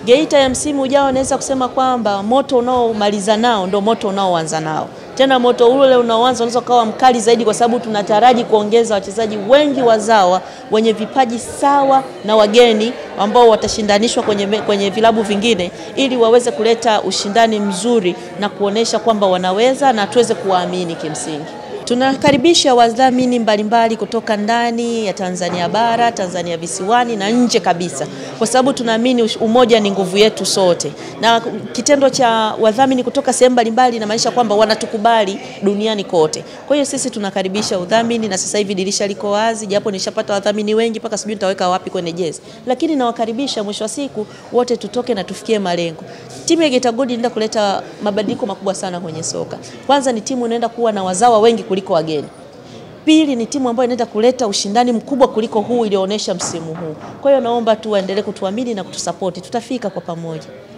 Geita ya msimu ujao naweza kusema kwamba moto unaomaliza nao ndo moto unaoanza nao tena moto ule unaoanza unaweza ukawa mkali zaidi, kwa sababu tunataraji kuongeza wachezaji wengi wazawa wenye vipaji sawa na wageni ambao watashindanishwa kwenye, kwenye vilabu vingine ili waweze kuleta ushindani mzuri na kuonesha kwamba wanaweza na tuweze kuwaamini kimsingi. Tunakaribisha wadhamini mbalimbali kutoka ndani ya Tanzania bara, Tanzania visiwani na nje kabisa, kwa sababu tunaamini umoja ni nguvu yetu sote, na kitendo cha wadhamini kutoka sehemu mbalimbali inamaanisha kwamba wanatukubali duniani kote. Kwa hiyo sisi tunakaribisha udhamini, na sasa hivi dirisha liko wazi, japo nishapata wadhamini wengi mpaka sijui nitaweka wapi kwenye jezi, lakini nawakaribisha, mwisho wa siku wote tutoke na tufikie malengo. Timu ya Geita Gold inaenda kuleta mabadiliko makubwa sana kwenye soka. Kwanza ni timu inaenda kuwa na wazawa wengi kuliko wageni. Pili ni timu ambayo inaenda kuleta ushindani mkubwa kuliko huu ilioonyesha msimu huu. Kwa hiyo naomba tu waendelee kutuamini na kutusapoti, tutafika kwa pamoja.